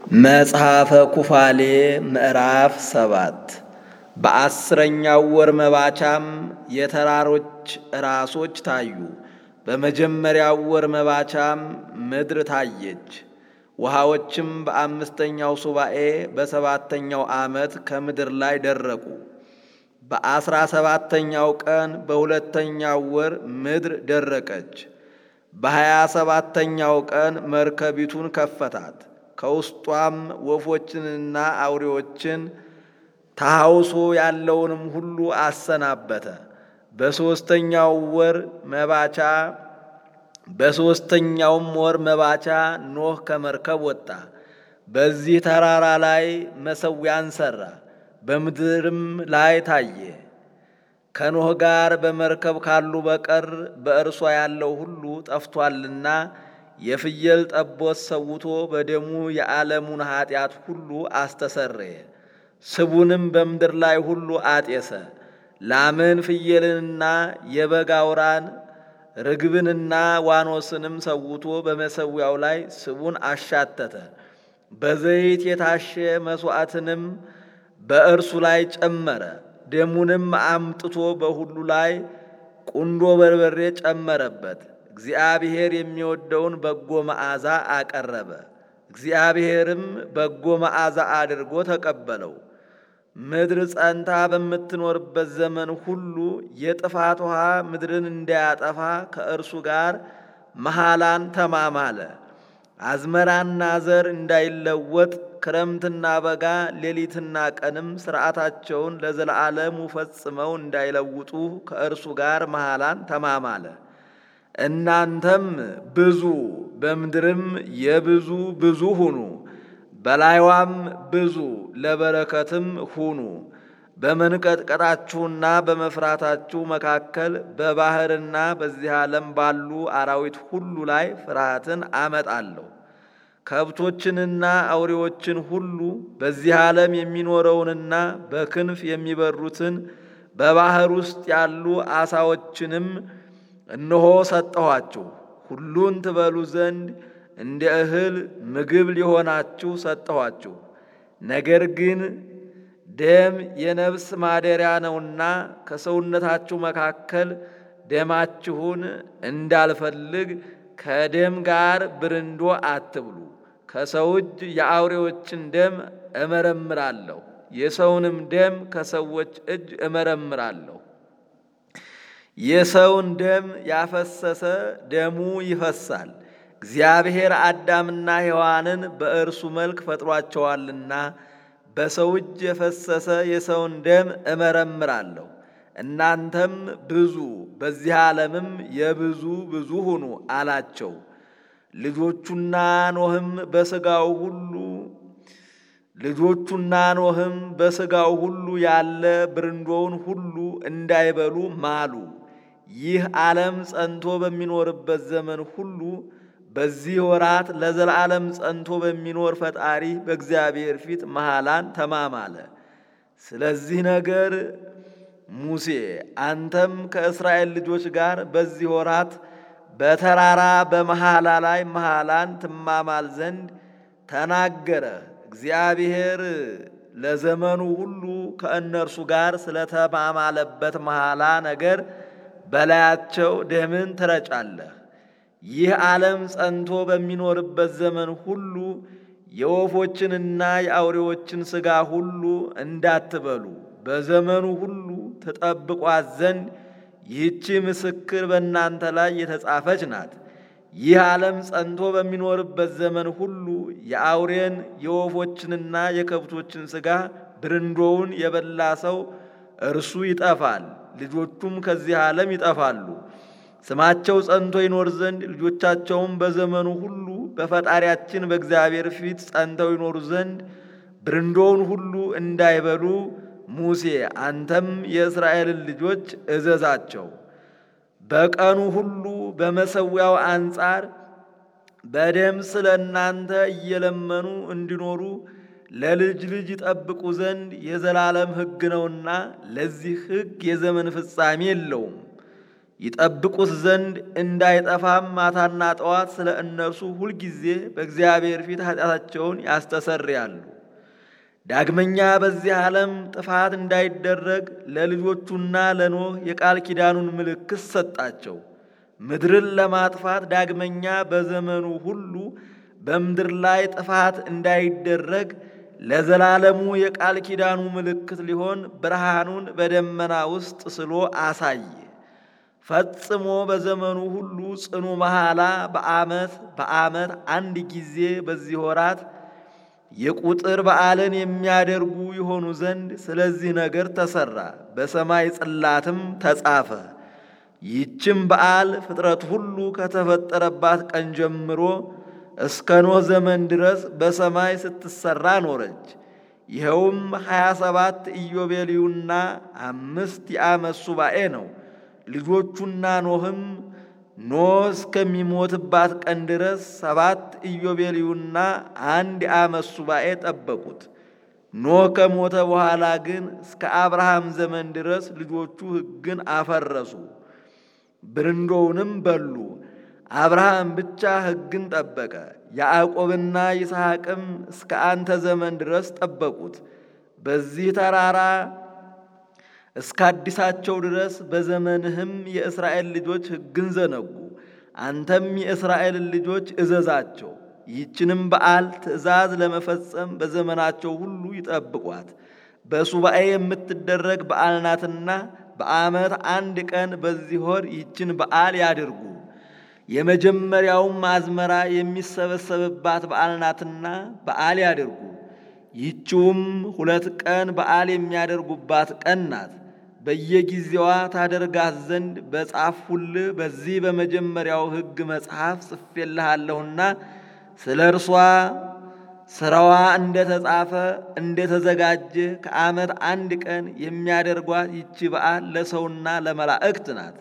መጽሐፈ ኩፋሌ ምዕራፍ ሰባት በአስረኛው ወር መባቻም የተራሮች ራሶች ታዩ። በመጀመሪያው ወር መባቻም ምድር ታየች። ውሃዎችም በአምስተኛው ሱባኤ በሰባተኛው ዓመት ከምድር ላይ ደረቁ። በአስራ ሰባተኛው ቀን በሁለተኛው ወር ምድር ደረቀች። በሀያ ሰባተኛው ቀን መርከቢቱን ከፈታት። ከውስጧም ወፎችንና አውሬዎችን ታሐውሶ ያለውንም ሁሉ አሰናበተ። በሦስተኛው ወር መባቻ በሦስተኛውም ወር መባቻ ኖህ ከመርከብ ወጣ። በዚህ ተራራ ላይ መሠዊያን ሠራ፣ በምድርም ላይ ታየ። ከኖህ ጋር በመርከብ ካሉ በቀር በእርሷ ያለው ሁሉ ጠፍቶአልና የፍየል ጠቦት ሰውቶ በደሙ የዓለሙን ኀጢአት ሁሉ አስተሰረየ። ስቡንም በምድር ላይ ሁሉ አጤሰ። ላምን ፍየልንና የበግ አውራን ርግብንና ዋኖስንም ሰውቶ በመሠዊያው ላይ ስቡን አሻተተ። በዘይት የታሸ መሥዋዕትንም በእርሱ ላይ ጨመረ። ደሙንም አምጥቶ በሁሉ ላይ ቁንዶ በርበሬ ጨመረበት። እግዚአብሔር የሚወደውን በጎ መዓዛ አቀረበ። እግዚአብሔርም በጎ መዓዛ አድርጎ ተቀበለው። ምድር ጸንታ በምትኖርበት ዘመን ሁሉ የጥፋት ውሃ ምድርን እንዳያጠፋ ከእርሱ ጋር መሐላን ተማማለ። አዝመራና ዘር እንዳይለወጥ ክረምትና በጋ ሌሊትና ቀንም ሥርዓታቸውን ለዘላለሙ ፈጽመው እንዳይለውጡ ከእርሱ ጋር መሐላን ተማማለ። እናንተም ብዙ በምድርም የብዙ ብዙ ሁኑ፣ በላይዋም ብዙ ለበረከትም ሁኑ። በመንቀጥቀጣችሁና በመፍራታችሁ መካከል በባሕርና በዚህ ዓለም ባሉ አራዊት ሁሉ ላይ ፍርሃትን አመጣለሁ። ከብቶችንና አውሬዎችን ሁሉ በዚህ ዓለም የሚኖረውንና በክንፍ የሚበሩትን በባሕር ውስጥ ያሉ ዓሣዎችንም እነሆ ሰጠኋችሁ። ሁሉን ትበሉ ዘንድ እንደ እህል ምግብ ሊሆናችሁ ሰጠኋችሁ። ነገር ግን ደም የነፍስ ማደሪያ ነውና ከሰውነታችሁ መካከል ደማችሁን እንዳልፈልግ ከደም ጋር ብርንዶ አትብሉ። ከሰው እጅ የአውሬዎችን ደም እመረምራለሁ፣ የሰውንም ደም ከሰዎች እጅ እመረምራለሁ። የሰውን ደም ያፈሰሰ ደሙ ይፈሳል። እግዚአብሔር አዳምና ሔዋንን በእርሱ መልክ ፈጥሯቸዋልና በሰው እጅ የፈሰሰ የሰውን ደም እመረምራለሁ። እናንተም ብዙ በዚህ ዓለምም የብዙ ብዙ ሁኑ አላቸው። ልጆቹና ኖህም በሥጋው ሁሉ ልጆቹና ኖህም በሥጋው ሁሉ ያለ ብርንዶውን ሁሉ እንዳይበሉ ማሉ። ይህ ዓለም ጸንቶ በሚኖርበት ዘመን ሁሉ በዚህ ወራት ለዘላለም ጸንቶ በሚኖር ፈጣሪ በእግዚአብሔር ፊት መሐላን ተማማለ። ስለዚህ ነገር ሙሴ አንተም ከእስራኤል ልጆች ጋር በዚህ ወራት በተራራ በመሐላ ላይ መሐላን ትማማል ዘንድ ተናገረ። እግዚአብሔር ለዘመኑ ሁሉ ከእነርሱ ጋር ስለተማማለበት መሐላ ነገር በላያቸው ደምን ትረጫለህ። ይህ ዓለም ጸንቶ በሚኖርበት ዘመን ሁሉ የወፎችንና የአውሬዎችን ሥጋ ሁሉ እንዳትበሉ በዘመኑ ሁሉ ትጠብቋት ዘንድ ይህቺ ምስክር በእናንተ ላይ የተጻፈች ናት። ይህ ዓለም ጸንቶ በሚኖርበት ዘመን ሁሉ የአውሬን የወፎችንና የከብቶችን ሥጋ ብርንዶውን የበላ ሰው እርሱ ይጠፋል፣ ልጆቹም ከዚህ ዓለም ይጠፋሉ። ስማቸው ጸንቶ ይኖር ዘንድ ልጆቻቸውም በዘመኑ ሁሉ በፈጣሪያችን በእግዚአብሔር ፊት ጸንተው ይኖሩ ዘንድ ብርንዶውን ሁሉ እንዳይበሉ ሙሴ አንተም የእስራኤልን ልጆች እዘዛቸው። በቀኑ ሁሉ በመሠዊያው አንጻር በደም ስለ እናንተ እየለመኑ እንዲኖሩ ለልጅ ልጅ ይጠብቁ ዘንድ የዘላለም ሕግ ነውና ለዚህ ሕግ የዘመን ፍጻሜ የለውም። ይጠብቁት ዘንድ እንዳይጠፋም ማታና ጠዋት ስለ እነርሱ ሁልጊዜ በእግዚአብሔር ፊት ኃጢአታቸውን ያስተሰርያሉ። ዳግመኛ በዚህ ዓለም ጥፋት እንዳይደረግ ለልጆቹና ለኖህ የቃል ኪዳኑን ምልክት ሰጣቸው። ምድርን ለማጥፋት ዳግመኛ በዘመኑ ሁሉ በምድር ላይ ጥፋት እንዳይደረግ ለዘላለሙ የቃል ኪዳኑ ምልክት ሊሆን ብርሃኑን በደመና ውስጥ ስሎ አሳየ። ፈጽሞ በዘመኑ ሁሉ ጽኑ መሐላ በዓመት በዓመት አንድ ጊዜ በዚህ ወራት የቁጥር በዓልን የሚያደርጉ የሆኑ ዘንድ ስለዚህ ነገር ተሰራ፣ በሰማይ ጽላትም ተጻፈ። ይህችም በዓል ፍጥረት ሁሉ ከተፈጠረባት ቀን ጀምሮ እስከ ኖህ ዘመን ድረስ በሰማይ ስትሰራ ኖረች። ይኸውም ሀያ ሰባት ኢዮቤልዩና አምስት የዓመት ሱባኤ ነው። ልጆቹና ኖህም ኖህ እስከሚሞትባት ቀን ድረስ ሰባት ኢዮቤልዩና አንድ የዓመት ሱባኤ ጠበቁት። ኖህ ከሞተ በኋላ ግን እስከ አብርሃም ዘመን ድረስ ልጆቹ ሕግን አፈረሱ፣ ብርንዶውንም በሉ። አብርሃም ብቻ ሕግን ጠበቀ። ያዕቆብና ይስሐቅም እስከ አንተ ዘመን ድረስ ጠበቁት። በዚህ ተራራ እስከ አዲሳቸው ድረስ በዘመንህም የእስራኤል ልጆች ሕግን ዘነጉ። አንተም የእስራኤልን ልጆች እዘዛቸው። ይህችንም በዓል ትእዛዝ ለመፈጸም በዘመናቸው ሁሉ ይጠብቋት። በሱባኤ የምትደረግ በዓል ናትና በዓመት አንድ ቀን በዚህ ወር ይህችን በዓል ያድርጉ። የመጀመሪያውም አዝመራ የሚሰበሰብባት በዓል ናትና በዓል ያድርጉ። ይህችውም ሁለት ቀን በዓል የሚያደርጉባት ቀን ናት። በየጊዜዋ ታደርጋት ዘንድ በጻፍሁልህ በዚህ በመጀመሪያው ሕግ መጽሐፍ ጽፌልሃለሁና ስለ እርሷ ሥራዋ እንደ ተጻፈ እንደ ተዘጋጀ ከዓመት አንድ ቀን የሚያደርጓት ይቺ በዓል ለሰውና ለመላእክት ናት።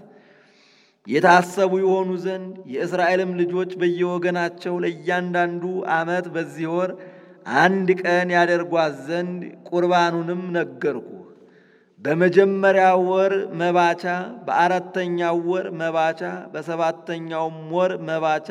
የታሰቡ የሆኑ ዘንድ የእስራኤልም ልጆች በየወገናቸው ለእያንዳንዱ ዓመት በዚህ ወር አንድ ቀን ያደርጓት ዘንድ ቁርባኑንም ነገርኩ። በመጀመሪያው ወር መባቻ፣ በአራተኛው ወር መባቻ፣ በሰባተኛውም ወር መባቻ፣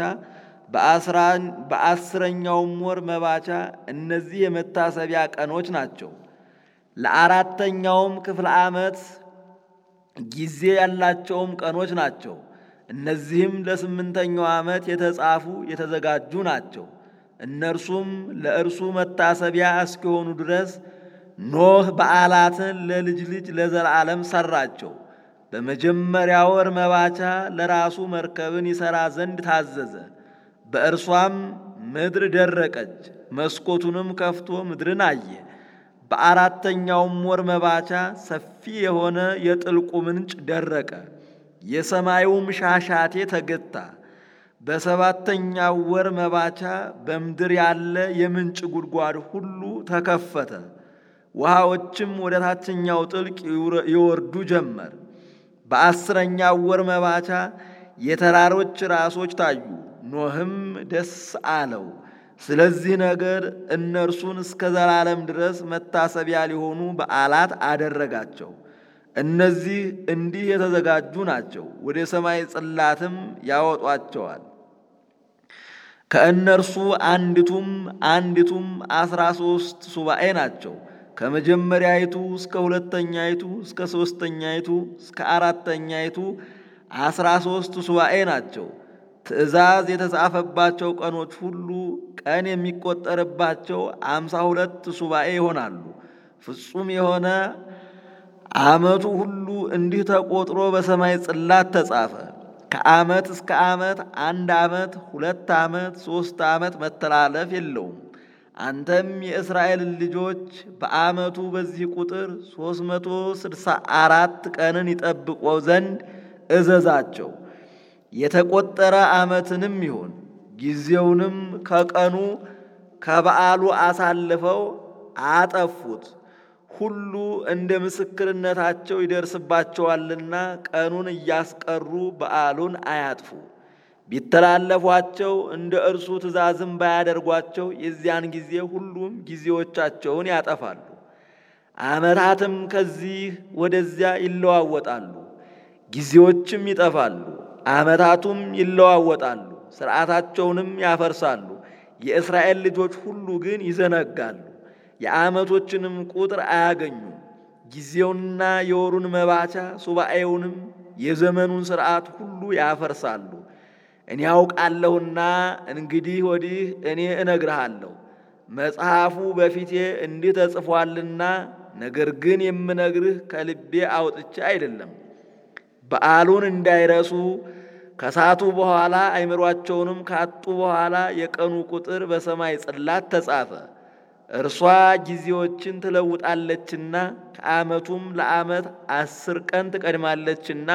በአስረኛውም ወር መባቻ። እነዚህ የመታሰቢያ ቀኖች ናቸው። ለአራተኛውም ክፍለ ዓመት ጊዜ ያላቸውም ቀኖች ናቸው። እነዚህም ለስምንተኛው ዓመት የተጻፉ የተዘጋጁ ናቸው። እነርሱም ለእርሱ መታሰቢያ እስኪሆኑ ድረስ ኖህ በዓላትን ለልጅ ልጅ ለዘላለም ሠራቸው። በመጀመሪያ ወር መባቻ ለራሱ መርከብን ይሠራ ዘንድ ታዘዘ። በእርሷም ምድር ደረቀች። መስኮቱንም ከፍቶ ምድርን አየ። በአራተኛውም ወር መባቻ ሰፊ የሆነ የጥልቁ ምንጭ ደረቀ፣ የሰማዩም ሻሻቴ ተገታ። በሰባተኛው ወር መባቻ በምድር ያለ የምንጭ ጉድጓድ ሁሉ ተከፈተ፣ ውሃዎችም ወደ ታችኛው ጥልቅ ይወርዱ ጀመር። በአስረኛው ወር መባቻ የተራሮች ራሶች ታዩ። ኖህም ደስ አለው። ስለዚህ ነገር እነርሱን እስከ ዘላለም ድረስ መታሰቢያ ሊሆኑ በዓላት አደረጋቸው። እነዚህ እንዲህ የተዘጋጁ ናቸው፣ ወደ ሰማይ ጽላትም ያወጧቸዋል። ከእነርሱ አንዲቱም አንዲቱም አስራ ሦስት ሱባኤ ናቸው። ከመጀመሪያይቱ እስከ ሁለተኛይቱ እስከ ሦስተኛይቱ እስከ አራተኛይቱ አስራ ሦስት ሱባኤ ናቸው። ትእዛዝ የተጻፈባቸው ቀኖች ሁሉ ቀን የሚቆጠርባቸው አምሳ ሁለት ሱባኤ ይሆናሉ። ፍጹም የሆነ ዓመቱ ሁሉ እንዲህ ተቆጥሮ በሰማይ ጽላት ተጻፈ። ከዓመት እስከ ዓመት አንድ ዓመት፣ ሁለት ዓመት፣ ሦስት ዓመት መተላለፍ የለውም። አንተም የእስራኤልን ልጆች በዓመቱ በዚህ ቁጥር ሦስት መቶ ስድሳ አራት ቀንን ይጠብቆ ዘንድ እዘዛቸው። የተቆጠረ ዓመትንም ይሁን ጊዜውንም ከቀኑ ከበዓሉ አሳልፈው አጠፉት። ሁሉ እንደ ምስክርነታቸው ይደርስባቸዋልና ቀኑን እያስቀሩ በዓሉን አያጥፉ። ቢተላለፏቸው እንደ እርሱ ትእዛዝም ባያደርጓቸው የዚያን ጊዜ ሁሉም ጊዜዎቻቸውን ያጠፋሉ። ዓመታትም ከዚህ ወደዚያ ይለዋወጣሉ። ጊዜዎችም ይጠፋሉ፣ ዓመታቱም ይለዋወጣሉ፣ ሥርዓታቸውንም ያፈርሳሉ። የእስራኤል ልጆች ሁሉ ግን ይዘነጋሉ፣ የዓመቶችንም ቁጥር አያገኙም። ጊዜውንና የወሩን መባቻ ሱባኤውንም የዘመኑን ሥርዓት ሁሉ ያፈርሳሉ። እኔ ያውቃለሁና እንግዲህ ወዲህ እኔ እነግርሃለሁ፣ መጽሐፉ በፊቴ እንዲህ ተጽፏልና፣ ነገር ግን የምነግርህ ከልቤ አውጥቼ አይደለም። በዓሉን እንዳይረሱ ከሳቱ በኋላ አይምሯቸውንም ካጡ በኋላ የቀኑ ቁጥር በሰማይ ጽላት ተጻፈ። እርሷ ጊዜዎችን ትለውጣለችና ከዓመቱም ለዓመት አስር ቀን ትቀድማለችና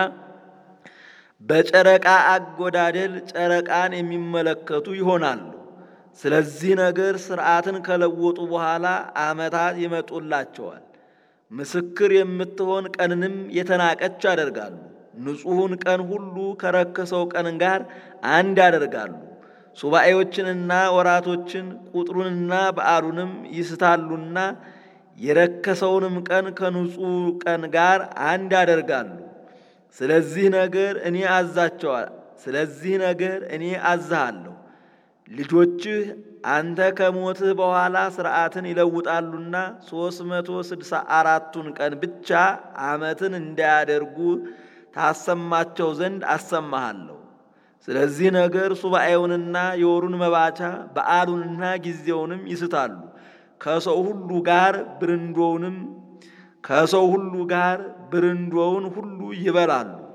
በጨረቃ አጎዳደል ጨረቃን የሚመለከቱ ይሆናሉ። ስለዚህ ነገር ሥርዓትን ከለወጡ በኋላ ዓመታት ይመጡላቸዋል። ምስክር የምትሆን ቀንንም የተናቀች ያደርጋሉ። ንጹሑን ቀን ሁሉ ከረከሰው ቀን ጋር አንድ ያደርጋሉ። ሱባኤዎችንና ወራቶችን ቁጥሩንና በዓሉንም ይስታሉና የረከሰውንም ቀን ከንጹሕ ቀን ጋር አንድ ያደርጋሉ። ስለዚህ ነገር እኔ አዛቸዋል። ስለዚህ ነገር እኔ አዝሃለሁ። ልጆችህ አንተ ከሞትህ በኋላ ሥርዓትን ይለውጣሉና ሦስት መቶ ስድሳ አራቱን ቀን ብቻ ዓመትን እንዳያደርጉ ታሰማቸው ዘንድ አሰማሃለሁ። ስለዚህ ነገር ሱባኤውንና የወሩን መባቻ በዓሉንና ጊዜውንም ይስታሉ። ከሰው ሁሉ ጋር ብርንዶውንም ከሰው ሁሉ ጋር ብርንዶውን ሁሉ ይበላሉ።